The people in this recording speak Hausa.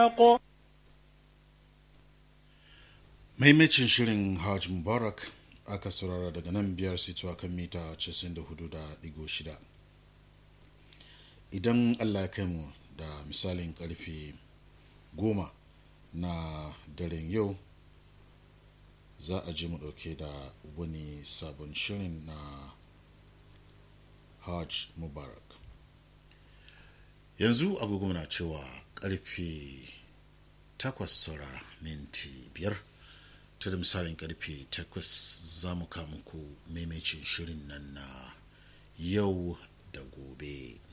maimacin shirin hajj mubarak aka saurara daga nan biyar situwa kan mita 94.6 idan allah ya kai mu da misalin karfe goma na daren yau za a ji mu dauke da wani sabon shirin na hajj mubarak yanzu agogo na cewa karfe takwas saura minti biyar ta da misalin karfe takwas za mu muku maimacin shirin nan na yau da gobe